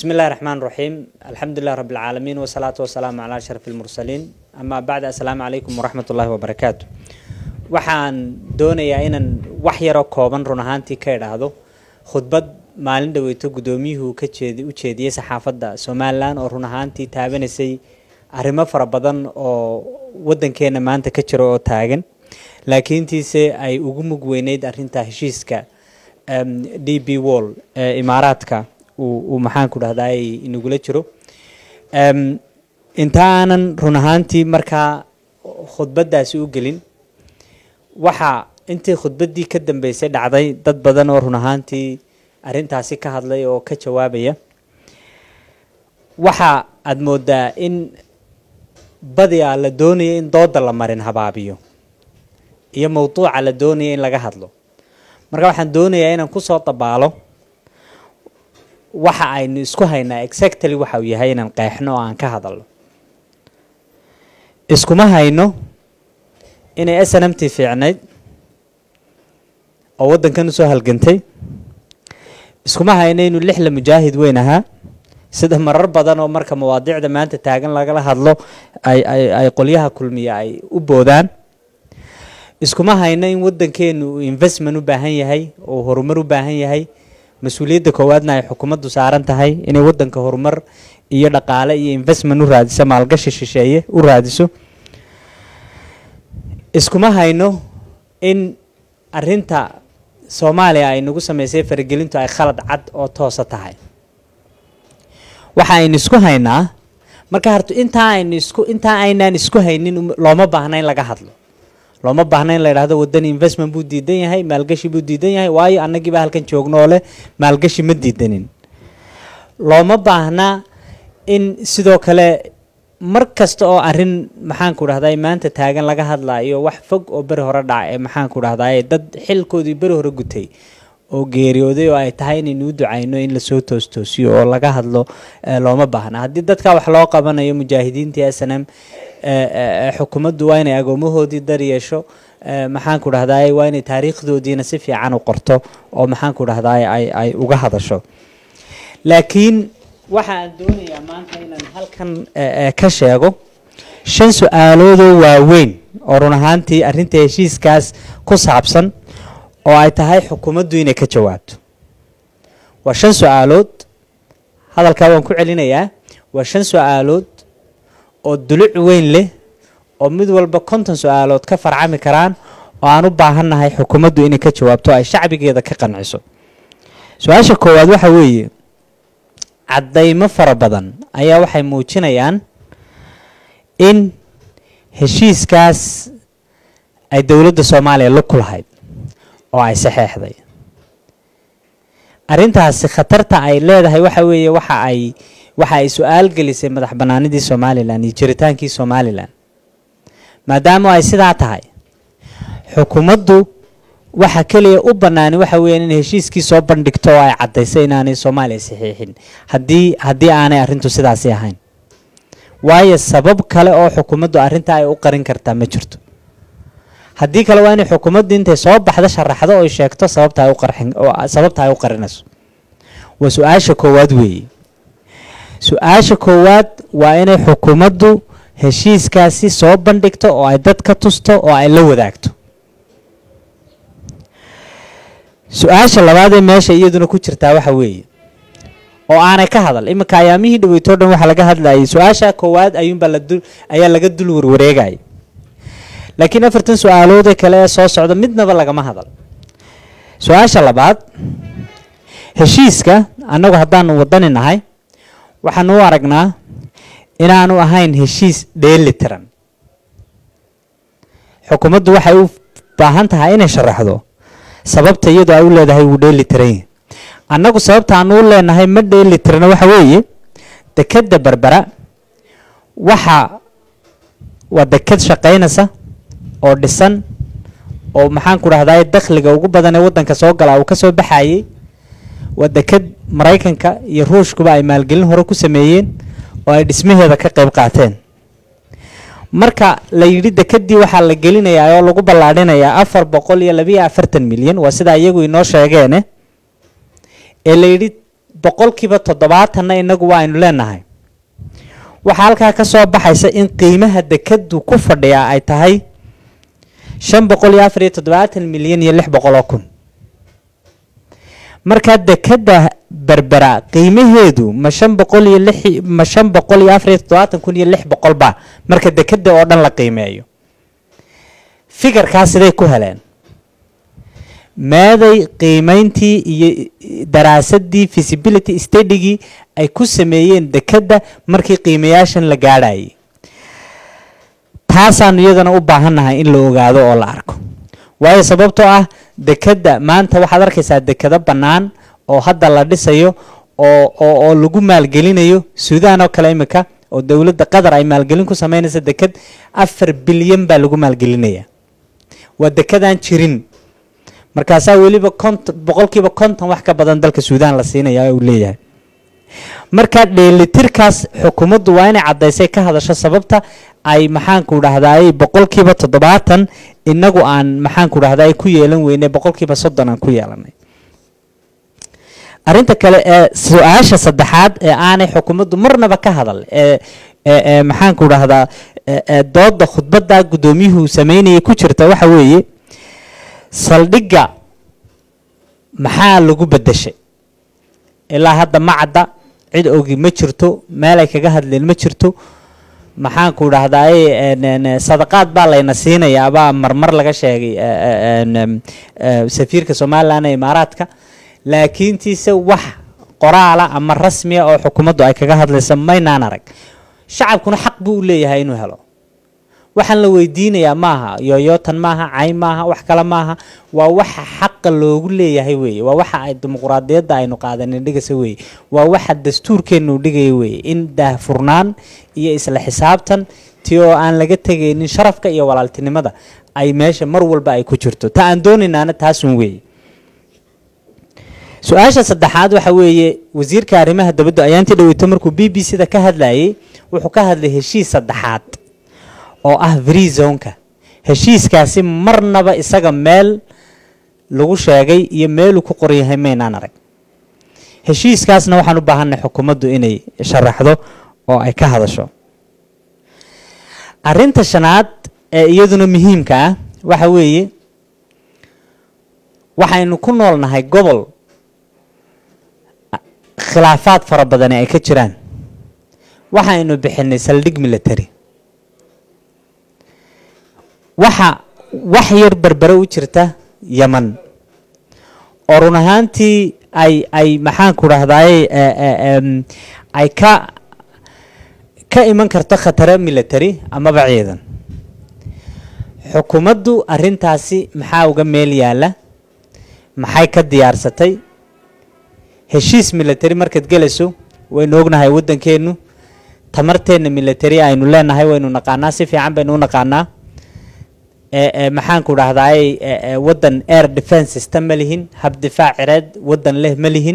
بسم الله الرحمن الرحيم الحمد لله رب العالمين والصلاة والسلام على أشرف المرسلين أما بعد السلام عليكم ورحمة الله وبركاته waxaan doonayaa inaan wax yaroo kooban run ahaantii ka idhaahdo khudbad maalin dhaweyto guddoomiyuhu ka jeedi u jeediyey saxaafadda somalilan oo run ahaantii taabanaysay arrimo fara badan oo waddankeena maanta ka jira oo taagan laakiintiise ay ugu mug weyneyd arrinta heshiiska d b wall ee imaaraadka uu maxaanku dhahday inagula jiro inta aanan run ahaantii markaa khudbaddaasi u gelin waxaa intii khudbaddii ka dambeysay dhacday dad badan oo run ahaantii arrintaasi ka hadlay oo ka jawaabaya waxa aada moodaa in badiyaa la doonaya in dooda la marin habaabiyo iyo mawduuca la doonaya in laga hadlo marka waxaan doonayaa inaan kusoo dabaalo waxa aynu isku haynaa exactly waxa uu yahay inaan qeexno oo aan ka hadalno iskuma hayno inay s n m t fiicnayd oo waddankan usoo halgantay iskuma hayno inuu lixla mujaahid weyn ahaa sida marar badan oo marka mawaadiicda maanta taagan lagala hadlo ay ay ay qolyaha kulmiya ay u boodaan iskuma hayno in waddankeenu uu investment u baahan yahay oo horumar u baahan yahay mas-uuliyadda koowaadna ay xukuumaddu saaran tahay inay waddanka horumar iyo dhaqaale iyo investment u raadiso maalgashi shisheeye u raadiso iskuma hayno in arinta soomaaliya ay nagu sameysay faragelintu ay khalad cad oo toosa tahay waxa aynu isku haynaa marka harto intaa aynu isku intaa aynaan isku haynin looma baahna in laga hadlo looma baahna in la yidhahdo waddan investment buu diidan yahay maalgashi buu diidan yahay waayo annagiiba halkan joogno oo leh maalgashi ma diidanin looma baahna in sidoo kale mar kasta oo arrin maxaanku dhahday maanta taagan laga hadlaayo wax fog oo beri hore dhaca ee maxaanku dhahday dad xilkoodii beri hore gutay oo geeriyooday oo ay tahay inaynu u ducayno in lasoo toostoosiyo oo laga hadlo looma baahna haddii dadka wax loo qabanayo mujaahidiintii s n m xukuumaddu waa inay agoomahoodii dar yeesho maxaanku dhahday waa inay taariikhdoodiina si fiican u qorto oo maxaanku dhahday ay ay uga hadasho laakiin waxa aan doonayaa maanta inaan halkan ka sheego shan su-aaloodoo waaweyn oo run ahaantii arrinta heshiiskaas ku saabsan oo ay tahay xukuumaddu inay ka jawaabto waa shan su-aalood hadalkaa waan ku celinayaa waa shan su-aalood oo duluc weyn leh oo mid walba konton su-aalood ka farcami karaan oo aan u baahannahay xukuumaddu inay ka jawaabto ay shacbigeeda ka qanciso su-aasha koowaad waxa weeye caddaymo fara badan ayaa waxay muujinayaan in heshiiskaas ay dowladda soomaaliya lug ku lahayd oo ay saxeexday arrintaasi khatarta ay leedahay waxa weeye waxa ay waxa ay su-aal gelisay madax bannaanidii somalilan iyo jiritaankii somalilan maadaama ay sidaa tahay xukuumaddu waxa keliya u banaani waxa weeyaan in heshiiskii soo bandhigto oo ay caddaysay inaanay soomaaliya saxiixin haddii haddii aanay arrintu sidaasi ahayn waayo sabab kale oo xukuumaddu arrinta ay u qarin kartaa ma jirto haddii kale waa inay xukuumaddu intay soo baxdo sharaxdo oy sheegto sababta ay u qarxin sababta ay u qarinayso waa su-aasha koowaad weeye su-aasha koowaad waa inay xukuumaddu heshiiskaasi soo bandhigto oo ay dad ka tusto oo ay la wadaagto su-aasha labaad ee meesha iyaduna ku jirtaa waxa weeye oo aanay ka hadal iminka ayaamihii dhaweytoo dhan waxaa laga hadlayay su-aasha koowaad ayuunbaa ladul ayaa laga dul warwareegaya laakiin afartan su-aaloodee kale ee soo socda midnaba lagama hadal su-aasha labaad heshiiska annagu haddaanu wadani nahay waxaanu u aragnaa inaanu ahayn heshiis dheeli tiran xukuumaddu waxay u baahan tahay inay sharaxdo sababta iyadoo ay u leedahay wuu dheeli tiran annagu sababta aanu u leenahay ma dheeli tirna waxa weeye dekadda berbera waxa waa dekad shaqaynaysa oo dhisan oo maxaanku dhahday dakhliga ugu badan ee waddanka soo galaa uu ka soo baxayey waa dekad maraykanka iyo ruushkuba ay maalgelin hore ku sameeyeen oo ay dhismaheeda ka qayb qaateen marka la yidhi dekadii waxaa la gelinayaa oo lagu ballaadhinayaa afar boqol iyo labiyo afartan milyan waa sidaa iyagu inoo sheegeene ee la yidhi boqolkiiba toddobaatanna inagu waa aynu leenahay waxaa halkaa ka soo baxaysa in qiimaha dekadu ku fadhiyaa ay tahay shan boqol iyo afar iyo toddobaatan milyan iyo lix boqol oo kun markaa dekada berbera qiimaheedu ma shan boqol iyo lix ma shan boqol iyo afar iyo toddobaatan kun iyo lix boqol ba marka dekada oo dhan la qiimeeyo figarkaas siday ku heleen meeday qiimeyntii iyo daraasadii feasibility stadygii ay ku sameeyeen dekadda markii qiimayaashan la gaadhayay taasaanu iyadana u baahannahay in la ogaado oo la arko waayo sababtoo ah dekadda maanta waxaad arkaysaa dekado bannaan oo hadda la dhisayo oo oo oo lagu maalgelinayo suudaan oo kale imika oo dowladda qatar ay maalgelin ku sameynaysa dekad afar bilyan baa lagu maalgelinaya waa dekadaan jirin markaasaa weliba konton boqolkiiba konton wax ka badan dalka suudaan la siinaya uu leeyahay marka dheelitirkaas xukuumaddu waa inay caddaysay ka hadasho sababta ay maxaanku dhahdaay boqolkiiba toddobaatan inagu aan maxaanku dhahdaay ku yeelan weynay boqolkiiba soddon aan ku yeelanay arrinta kale ee su-aasha saddexaad ee aanay xukuumaddu marnaba ka hadal ee ee maxaanku dhahdaa dooda khudbadda guddoomiyuhu sameynayay ku jirta waxa weeye saldhigga maxaa lagu bedeshay ilaa hadda ma cadda cid ogi ma jirto meel ay kaga hadleen ma jirto maxaanku dhahdaay sadaqaad baa layna siinayaa baa marmar laga sheegay safiirka somalilan ee imaaraadka laakiintiise wax qoraala ama rasmiya oo xukuumaddu ay kaga hadlaysa maynaan arag shacabkuna xaq buu u leeyahay inuu helo waxaan la weydiinayaa maaha yooyootan maaha cayn maaha wax kale maaha waa waxa xaqa loogu leeyahay weeye waa waxa ay dimuquraadiyadda aynu qaadanin dhigaysa weeye waa waxa dastuurkeennu dhigaya weeye in daahfurnaan iyo isla xisaabtan ti oo aan laga tegaynin sharafka iyo walaaltinimada ay meesha mar walba ay ku jirto ta aan doonaynaana taasun weeye su-aasha saddexaad waxa weeye wasiirka arrimaha dabadda ayaantii dhaweyto markuu b b c da ka hadlayay wuxuu ka hadlay heshiis saddexaad oo ah free zonka heshiiskaasi marnaba isaga meel lagu sheegay iyo meeluu ku qoran yahay maynaan arag heshiiskaasna waxaan u baahanay xukuumaddu inay sharaxdo oo ay ka hadasho arrinta shanaad ee iyaduna muhiimka ah waxa weeye waxaynu ku noolnahay gobol khilaafaad fara badani ay ka jiraan waxaynu bixinay saldhig military waxa wax yar berbere u jirta yeman oo run ahaantii ay ay maxaanku dhahdaay ay ka ka iman karto khataro military amaba ciidan xukuumaddu arrintaasi maxaa uga meel yaalla maxay ka diyaarsatay heshiis military markaad gelayso waynu ognahay waddankeennu tamarteenna military aynu leenahay waynu naqaanaa si fiican baynu u naqaanaa maxaanku dhahdaay waddan air defence system ma lihin hab difaac cireed waddan leh ma lihin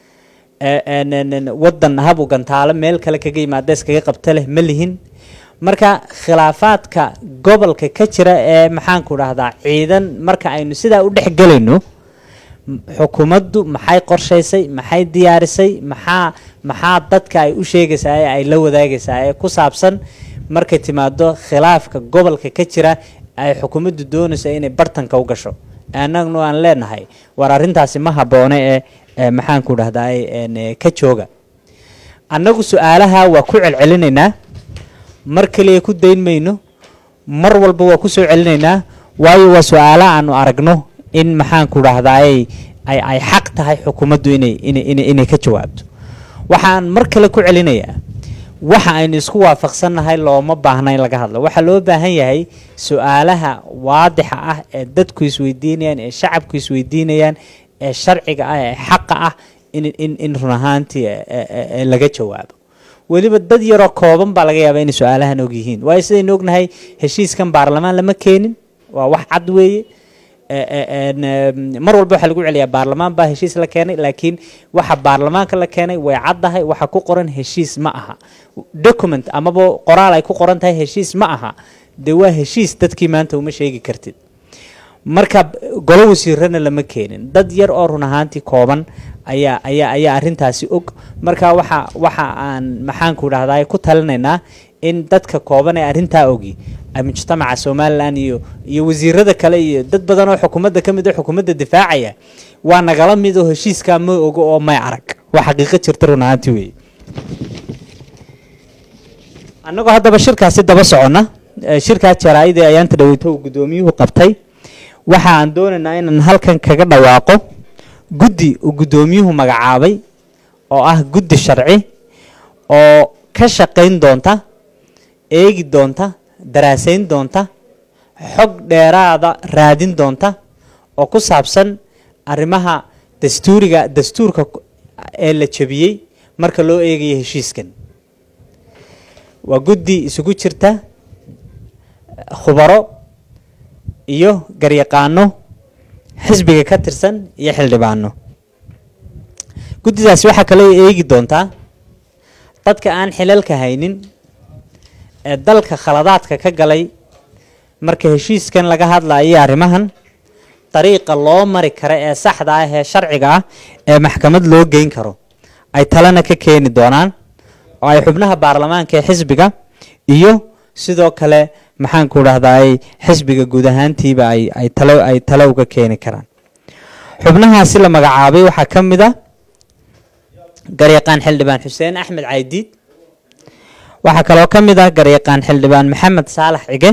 waddan hab u gantaalo meel kale kaga yimaada iskaga qabta leh ma lihin marka khilaafaadka gobolka ka jira ee maxaanku dhahdaa ciidan marka aynu sidaa u dhex gelayno xukuumaddu maxay qorshaysay maxay diyaarisay maxaa maxaa dadka ay u sheegaysaa ee ay la wadaagaysaa ee ku saabsan markay timaado khilaafka gobolka ka jira ay xukuumaddu doonaysa inay bartanka u gasho annagnu aan leenahay war arrintaasi ma habboone ee maxaanku dhahdaay ka jooga annagu su-aalaha waa ku celcelinaynaa mar kaliya ku dayn mayno mar walba waa ku soo celinaynaa waayo waa su-aala aanu aragno in maxaanku dhahdaay ay ay xaq tahay xukuumaddu inay inay inay ka jawaabto waxaan mar kale ku celinayaa waxa aynu isku waafaqsannahay looma baahna in laga hadlo waxaa loo baahan yahay su-aalaha waadixa ah ee dadku isweydiinayaan ee shacabku isweydiinayaan ee sharciga ah ee xaqa ah in in in run ahaantii laga jawaabo weliba dad yaroo kooban baa laga yaabaa inay su-aalahan og yihiin waayo sidaynu ognahay heshiiskan baarlamaan lama keenin waa wax cad weeye mar walba waxaa lagu celiyaa baarlamaan baa heshiis la keenay laakiin waxa baarlamaanka la keenay way caddahay waxa ku qoran heshiis ma aha document amaba qoraal ay ku qoran tahay heshiis ma aha dee waa heshiis dadkii maanta uma sheegi kartid marka golo wasiirana lama keenin dad yar oo run ahaantii kooban ayaa ayaa ayaa arrintaasi og marka waxa waxa aan maxaanku dhahdaa ku talinaynaa in dadka kooban ee arrintaa ogi ay mujtamaca somalilan iyo iyo wasiirada kale iyo dad badan oo xukuumadda ka mid a xukuumadda difaacaya waa nagala mid oo heshiiskaa ma ogo oo may arag waa xaqiiqo jirta run ahaantii weeye annagoo haddaba shirkaasi daba soconna shirkaa jaraa-ida ayaanta dhaweyto uu guddoomiyuhu qabtay waxa aan doonaynaa inaan halkan kaga dhawaaqo guddi uu guddoomiyuhu magacaabay oo ah guddi sharci oo ka shaqayn doonta eegi doonta daraasayn doonta xog dheeraada raadin doonta oo ku saabsan arrimaha dastuuriga dastuurka ee la jebiyey marka loo eegayo heshiiskan waa guddi isugu jirta khubaro iyo garyaqaano xisbiga ka tirsan iyo xildhibaano guddidaasi waxaa kaloo eegi doontaa dadka aan xilalka haynin ee dalka khaladaadka ka galay marka heshiiskan laga hadlayo arrimahan dariiqa loo mari kara ee saxda ah ee sharciga ah ee maxkamad loo geyn karo ay talena ka keeni doonaan oo ay xubnaha baarlamaanka ee xisbiga iyo sidoo kale maxaanku dhahdaay xisbiga guud ahaantiiba ay ay talo ay talo uga keeni karaan xubnahaasi la magacaabay waxaa ka mid a garyaqaan xildhibaan xuseen axmed caydiid waxaa kaloo ka mid ah garyaqaan xildhibaan maxamed saalax cige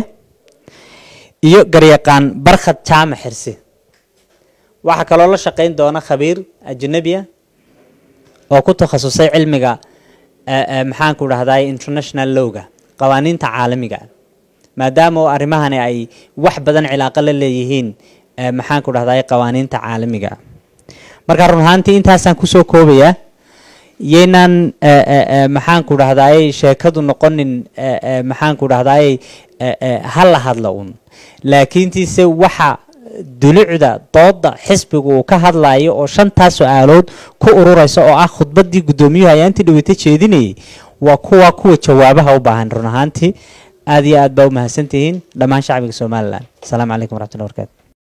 iyo garyaqaan barkhad jaamac xirsi waxaa kaloo la shaqayn doona khabiir ajnabiya oo ku takhasusay cilmiga maxaanku dhahdaay international lowga qawaaniinta caalamiga maadaama oo arrimahani ay wax badan cilaaqo la leeyihiin maxaanku dhahdaay qawaaniinta caalamiga marka run ahaantii intaasaan kusoo koobayaa yaynaan maxaanku dhahdaay sheekadu noqonin maxaanku dhahdaay ha la hadla un laakiintiise waxa dulucda dooda xisbiga uu ka hadlayo oo shantaas su-aalood ku ururaysa oo ah khudbadii guddoomiyuhu ayaantii dhaweyta jeedinayay waa kuwa kuwa jawaabaha u baahan run ahaantii aada iyo aad baa u mahadsantihiin dhammaan shacbiga somalilan asalaamu calaykum waraxmatullahi barkatu